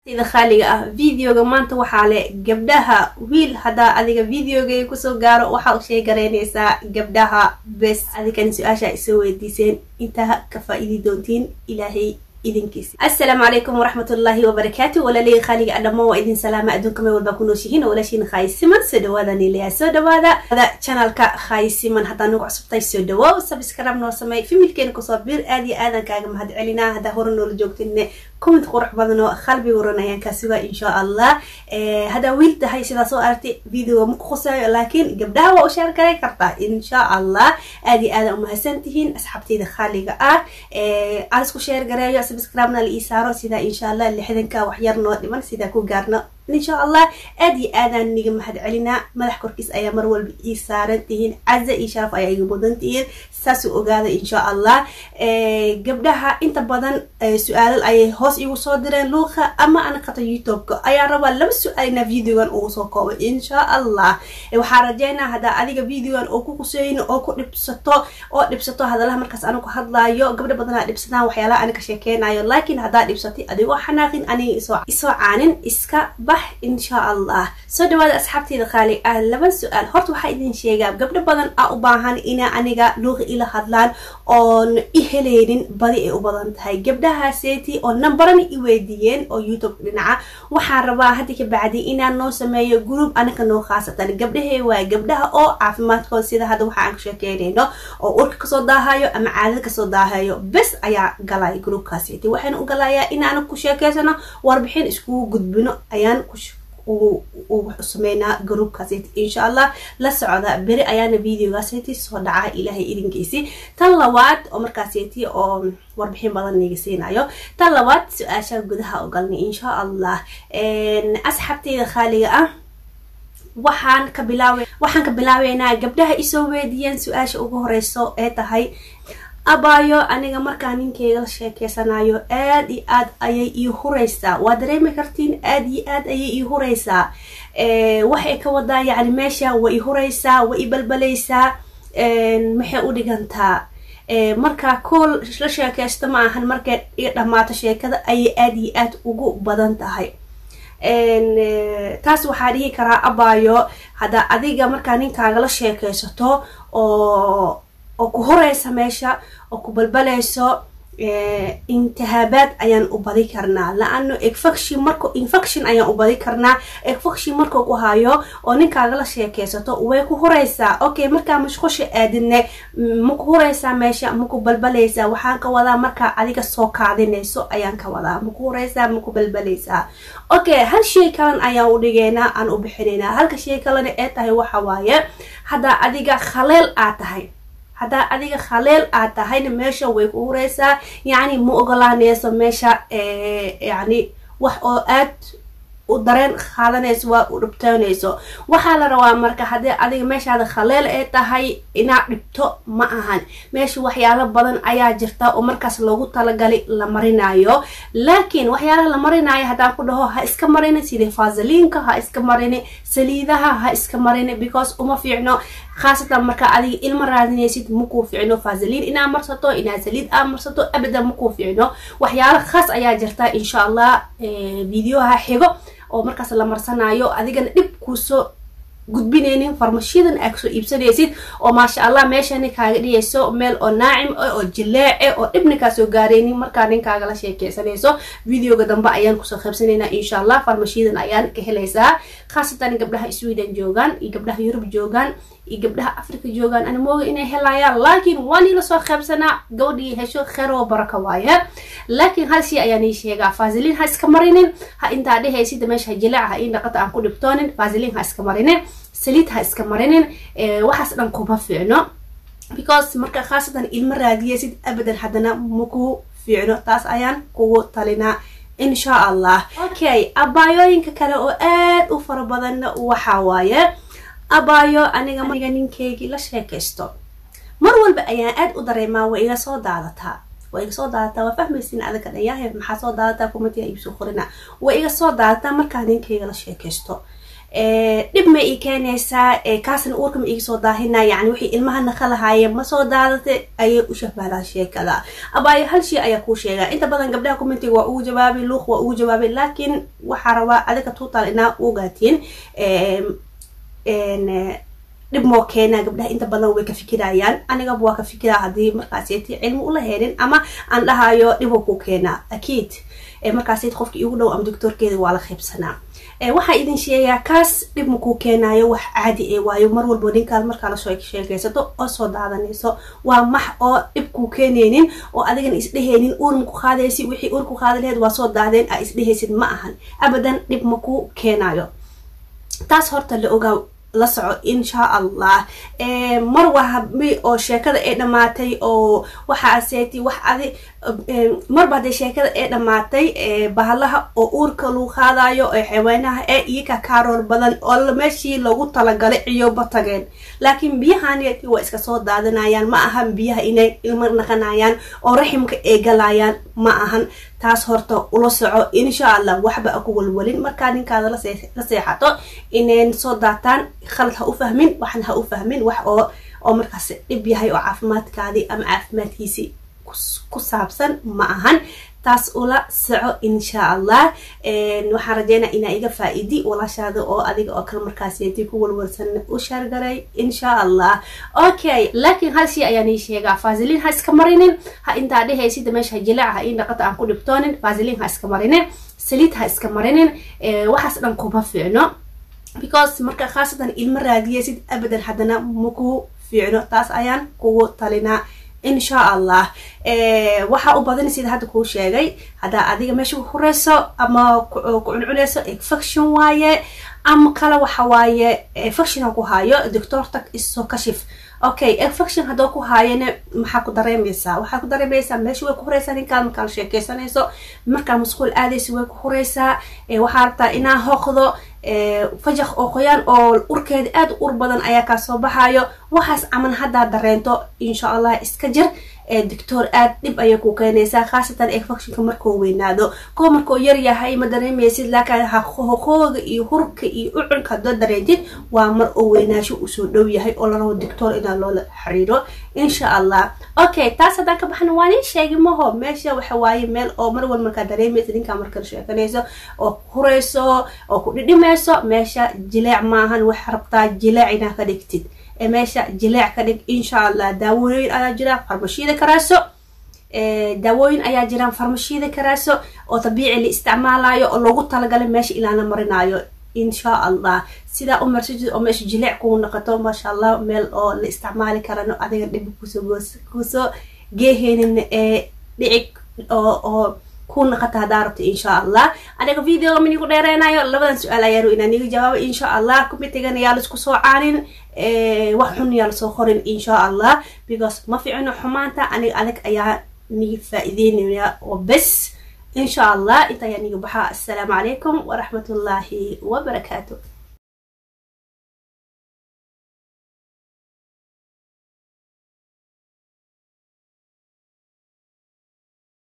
sida khaaliga ah videoga maanta waxaa le gabdhaha wiil haddaa adiga videogay kusoo gaaro waxaa u sheegaraynaysaa gabdhaha bes adigan su-aasha isoo weydiiseen intaa ka faa-iidi doontiin ilaahay idinkiisa assalaamu calaykum waraxmatullaahi wabarakaatu walaalihii khaaliga adhamo waa idin salaama adduunka meel walbaa ku nooshihiin oo walaashiin khaayisiman soo dhawaada niilaya soo dhawaada channelka khaayisiman haddaa nagu cusubtay soo dhawaaw subscribe noo sameey familkeena kusoo bir aad iyo aadan kaaga mahad celinaa haddaa hore noola joogtine comment qurux badan oo qalbi waran ayaan kaa sugaa insha allah haddaa wiil tahay sidaa soo aragtay videoga maku khuseeyo laakiin gabdhaha waa u sheer garay kartaa insha allah aad iyo aadan umahadsan tihiin asxaabteyda khaaliga ah aan isku sheer gareeyo subscribe-na la ii saaro sidaa insha allah lixdanka waxyar noo dhiman sidaa ku gaarno insha allah aad iyo aadaan niga mahad celinaa madax korkiis ayaa mar walba ii saaran tihiin caza iyo sharaf ayaa iga mudan tihiin saasuu ogaada insha allah gabdhaha inta badan su-aalal ayay hoos igu soo direen luuqa ama anaqata youtube-ka ayaa rabaa laba su-aal inaa videogan ugu soo koobo insha allah waxaa rajeynaa haddaa adiga videogan oo ku kuseyno oo ku dhibsato oo dhibsato hadalaha markaas anigu hadlaayo gabdha badanaa dhibsadaan waxyaalaha ani ka sheekeynayo laakiin haddaa dhibsatay adigoo xanaaqin aniga isoo caanin iska insha allah soo dhawaada asxaabteyda khaali ah laba su-aal horta waxaa idin sheegaa gabdho badan a u baahan ina aniga luuqa ila hadlaan oon i helaynin badi ay u badan tahay gabdhahaaseti oo nambarana i weydiiyeen oo youtube dhinaca waxaan rabaa hadda ka bacdi inaan noo sameeyo group anaga noo khaasatan gabdhahee waa gabdhaha oo caafimaadkooda sida hadda waxa aan ka sheekeynayno oo urka kasoo daahayo ama caadada kasoo daahayo bes ayaa galaya groupkaaseti waxayna u galayaa inaan ku sheekeysano warbixin iskugu gudbino ayaan sameynaa groupkaaseti insha allah la socda beri ayaana videogaaseti soo dhaca ilaahay idinkiisi tan labaad oo markaaseti oo warbixin badan niga siinayo tan labaad su-aasha gudaha ogalnay insha allah asxaabteyda khaaliga ah waxaan ka bilaaw waxaan ka bilaabeynaa gabdhaha isoo weydiyeen su-aasha ugu horeyso ee tahay abaayo aniga markaa ninkeyga la sheekeysanayo aad iyo aad ayay ii hureysaa waa dareemi kartiin aad iyo aad ayay ii hureysaa waxay ka wadaa yacni meesha waa i hureysaa waa i balbaleysaa maxay u dhigantaa markaa kool la sheekeysto ma ahan markay i dhammaato sheekada ayay aad iyo aad ugu badan tahay taas waxaa dhihi karaa abaayo haddaa adiga markaa ninkaaga la sheekeysato oo oo ku horeysa meesha oo ku balbaleyso intihaabaad ayaan u badi karnaa la-ano infection marka infection ayaan u badi karnaa infection markuu ku hayo oo ninkaaga la sheekeysato way ku hureysaa okay markaa mashqusha aadine maku hureysaa meesha maku balbaleysaa waxaan ka wadaa markaa adiga soo kaadinayso ayaan ka wadaa maku hureysaa maku balbaleysaa okay hal shay kalan ayaan u dhigeynaa aan u bixinaynaa halka shay kalena ee tahay waxa waaye haddaa adiga khaleel aad tahay haddaa adiga khaleel aad tahayna meesha way ku hureysaa yacni ma ogolaaneyso meesha yacni wax oo aad u dareen qaadanayso waa u dhibtoonayso waxaa la rabaa marka haddii adiga meeshaada khaleel ay tahay inaad dhibto ma ahan meesha waxyaalo badan ayaa jirta oo markaas loogu talagalay la marinayo laakiin waxyaalaha la marinayo haddaan ku dhaho ha iska marini sidii faasaliinka ha iska marini saliidaha ha iska marini because uma fiicno khaasatan markaa adiga ilma raadinaysid makuu ficno faasaliin inaa marsato inaa saliid aa marsato abadan makuu ficno waxyaalo khaas ayaa jirta insha allah videoha xigo oo markaas la marsanayo adigana dhib kuusoo gudbinaynin farmashiyadan aa kasoo iibsanaysid oo maasha allah meeshani kaaga dhigayso meel oo naacim oo jileece oo dhibna kaasoo gaaraynin markaa ninkaaga la sheekeysanayso videoga dambe ayaan kusoo qaybsanaynaa insha allah farmashiyadan ayaan ka helaysaa khaasatan gabdhaha sweden joogaan iyo gabdhaha yurub joogaan iyo gabdhaha africa joogaan ana mooga inay helayaan laakiin waan ila soo qaybsanaa gabadhii hesho kheer oo baraka waaye laakiin hal shay ayaan ii sheegaa faasiliin ha iska marinin ha intaa dhehaysid meesha jileeca ha ii dhaqata aan ku dhibtoonin faasiliin ha iska marinin saliid ha iska marinin waxaas dhan kuma fiicno because marka khaasatan ilma raadiyaysid abadan haddana maku fiicno taas ayaan kugu talinaa insha allah okay abaayooyinka kale oo aad u fara badanna waxa waaye abaayo aniga aniga ninkeygii la sheekaysto mar walba ayaan aad u dareemaa waa iga soo daadataa waa iga soo daadataa waa fahmaysin adaka dhayahe maxaa soo daadataa kumatiga iibsoo qorina waa iga soo daadataa markaa ninkeyga la sheekaysto dhib ma ii keenaysaa kaasna uurka ma iga soo daahina yani wixii ilmaha naqa lahaayeen ma soo daadatay ayay u shahbahdaa sheekada abaayo hal shay ayaa kuu sheegaa inta badan gabdhaha commentiga waa ugu jawaabay luuq waa ugu jawaabay laakiin waxaa rabaa adiga tuutaal inaa ogaatiin dhib moo keenaa gabdhaha inta badan way ka fikirayaan anigaba waa ka fikiraa haddii markaaseti cilmi ula helin ama aan dhahayo dhibuu ku keenaa akiid markaased qofka igu dhow ama doctoorkeeda waa la qaybsanaa waxaa idin sheegaa kaas dhib makuu keenayo wax caadi e waayo mar walbo ninkaad markaa lasoo sheekaysato oo soo daadanayso waa max oo dhib kuu keenaynin oo adigana isdhehaynin uur maku qaadaysi wixii uur ku qaadi laheyd waa soo daadeen a isdhehaysid ma ahan abadan dhib makuu keenayo taas horta la ogaa la soco insha allah mar wahabi oo sheekada ay dhamaatay oo waxaaseeti wax adi marba hadee sheekada ay dhamaatay bahalaha oo uurka lagu qaadayo ee xaweynaha ee iyaka kaarool badan oo meeshii lagu talagalay ciyoba tageen laakiin biyahaaneti waa iska soo daadanayaan ma ahan biyaha inay ilma naqanayaan oo raximka ay galayaan ma ahan taas horta ula soco insha allah waxba aku walwalin markaa ninkaada la seexato inayn soo daataan khalad ha u fahmin waxna ha u fahmin wax oo oo markaas dhib yahay oo caafimaadkaadii ama caafimaadkiisii ku saabsan ma ahan taas ula soco insha allah waxaan rajeynaa inaa iga faa-idi walaashaada oo adiga oo kale markaaseti ku walwalsan u shaargaray insha allah okay laakiin hal shay ayaan ii sheegaa fasilin ha iska marinin ha intaa dhehaysida meesha jileec ha ii dhaqata aan ku dhibtoonin fasilin ha iska marinin saliid ha iska marinin waxaas dhan kuma fiicno because marka khaasatan ilmo raadiyaysid abadan haddana maku fiicno taas ayaan kugu talinaa insha allah waxaa u badan sida hadda kuu sheegay haddaa adiga meesha horeyso ama ku cuncunayso infection waaye ama kale waxa waaye infection ku hayo doctorta isoo kashif okay infection haddoo ku haayana maxaa ku dareemaysaa waxaa ku dareemaysaa meesha way ku horeysaa ninkaad markaa la sheekeysanayso markaa masquul aadaysa way ku horeysaa waxaa rabtaa inaa hoqdo fajaq oo qoyaan oo urkeeda aada ur badan ayaa kaa soo baxayo waxaas camal haddaa dareento insha allah iska jir doctor aad dhib ayay ku keenaysaa khaasatan infectionka markuu weynaado kuwa markuu yar yahay ma dareemaysid laakiin hoqooga iyo hurka iyo ucunka haddoo dareentid waa mar oo weynaasho usoo dhow yahay oo la rabo doctor inaa loola xiriiro insha allah okay taas haddaan ka baxna waa nin sheegi maho meesha waxa waaye meel oo mar wal markaa dareemaysa ninkaa markala sheekanayso oo hurayso oo ku dhidhimayso meesha jileec maahan waxa rabtaa jileec inaa ka dhigtid meesha jileec ka dhig insha allah daawooyin ayaa jiraan farmashiida karaaso daawooyin ayaa jiraan farmashiida karaaso oo dabiici la isticmaalayo oo loogu talagalay meesha ilaana marinayo insha allah sidaa u marsajid oo meesha jileec kuu noqoto maasha allah meel oo la isticmaali karano adiga dhib kusoo kusoo geeheynin ee dhicig oo oo ku naqata haddaa rabto insha allah aniga videoga manigu dheereynayo labadan su-aal ayaaru inaan iga jawaabo insha allah kumitigan yaa laisku soo caanin wax xun yaa lasoo qorin insha allah because ma ficino xumaanta aniga adag ayaa niga faa-iideynaya oo bes insha allah inta ayaa niga baxaa assalaamu calaykum waraxmatullaahi wabarakaatu